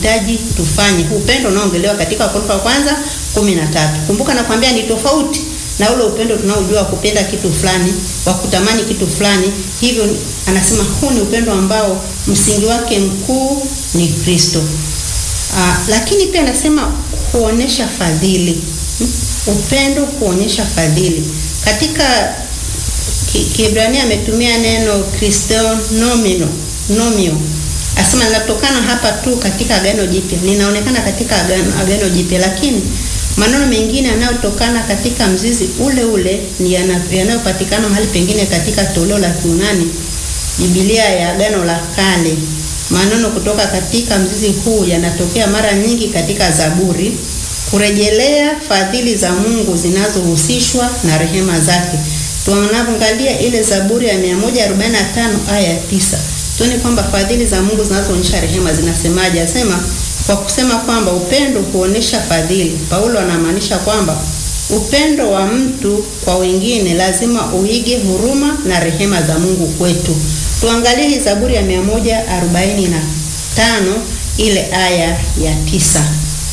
hitaji tufanye. Upendo unaongelewa katika Wakorintho wa kwanza kumi na tatu. Kumbuka nakwambia ni tofauti na ule upendo tunaojua kupenda kitu fulani, wa kutamani kitu fulani. Hivyo anasema huu ni upendo ambao msingi wake mkuu ni Kristo. Aa, lakini pia anasema kuonesha fadhili. Upendo kuonyesha fadhili. Katika Kiebrania ametumia neno Kristonomino, nomio asema linatokana hapa tu katika Agano Jipya, linaonekana katika Agano, Agano Jipya, lakini maneno mengine yanayotokana katika mzizi ule ule ni yanayopatikana mahali pengine katika toleo la Kiunani, Biblia ya Agano la Kale. Maneno kutoka katika mzizi huu yanatokea mara nyingi katika Zaburi, kurejelea fadhili za Mungu zinazohusishwa na rehema zake. Tunapoangalia ile Zaburi ya 145 aya ya 9 tuone kwamba fadhili za Mungu zinazoonyesha rehema zinasemaje? Asema kwa kusema kwamba upendo huonesha fadhili. Paulo anamaanisha kwamba upendo wa mtu kwa wengine lazima uige huruma na rehema za Mungu kwetu. Tuangalie hii Zaburi ya 145 ile aya ya tisa.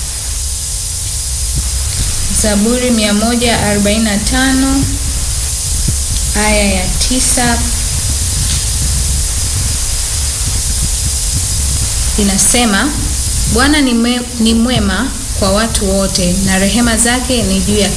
Zaburi 145 aya ya tisa inasema, Bwana ni, mwe, ni mwema kwa watu wote na rehema zake ni juu ya